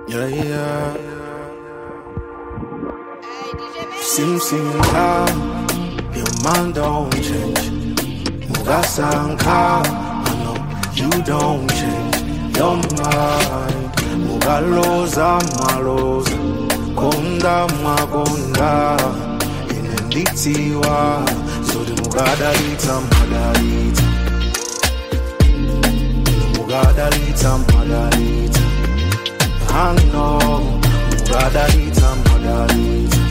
Yeah, yeah. Sim, sim, ka. Your mind don't change. Mugasanka. I know you don't change your mind. Mugaloza maloza. Konda magonda. Inenditiwa. So the mugadalita madalita. Mugadalita madalita. I know. Mugadalita madalita.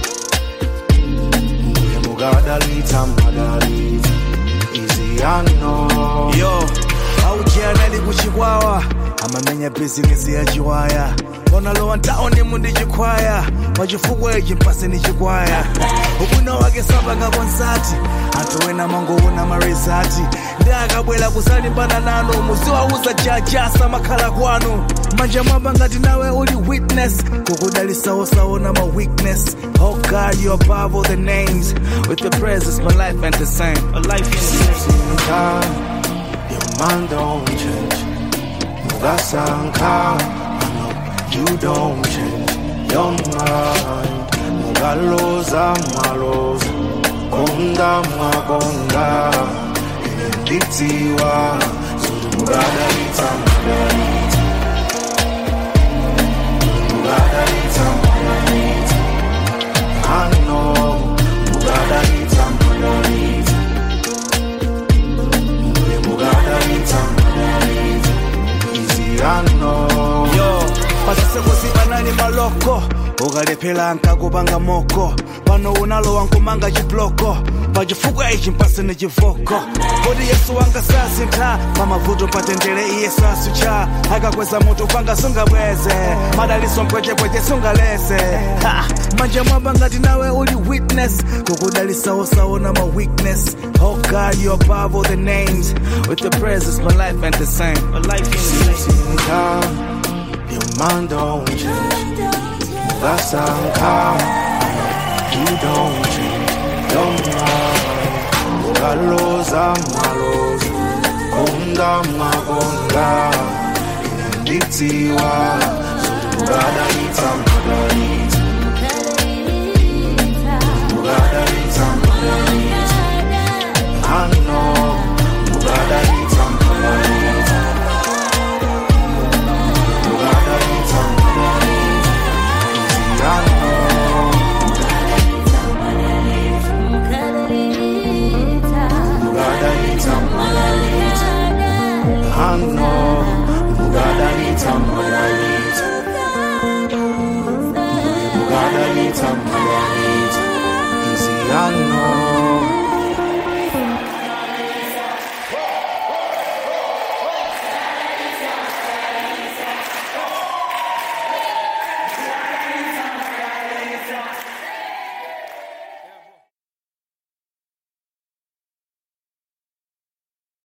Muye mugadalita madalita. Easy I know. yo aujianali kuchikwawa amamenya bizinesi ya chiwaya onalowa ntaoni mundi chikwaya pachifukwa ichi mpase ni chikwaya ubwino wake sapanga konsati anthu ena mangoona marizati ndi akabwera kusalimbana nanu muziwauza jajasa makhala kwanu manja mwamba ngati nawe uli witness kukudalisawosaona ma weakness oh god you above all the names with the presence my life ain't the same a life ain't the same time, your mind don't change. Mugasanka, I know you don't change your mind. Mugaloza maloza, konda magonda, inenditiwa, so mugadalita magalita. Mugadalita magalita. I know, mugadalita magalita. Muye mugadalita magalita. Easy I know. yo pasisekosi panali maloko ukalephera nkakupanga moko pano unalowa nkumanga chibloko pachifukwa ichi mpasene chivoko kodi yesu wanga sasintha pamavuto patendere iye sasucha akakweza mutu panga sungabweze madaliso mpwechepweche sungalese Ha! manja mwamba ngati nawe uli witness kukudalisawosaona ma weakness oh god you above all the names with the presence my life ain't the same a life ain't the same time, your mind don't change. Mugasanka, you don't change your mind. Mugaloza maloza, konda magonda, inenditiwa, so mugadalita magalita, mugadalita magalita. I know, mugadalita magalita. Mugadalita magalita. Easy I know, mugadalita magalita. I know, mugadalita magalita. Mugadalita magalita. Easy I know.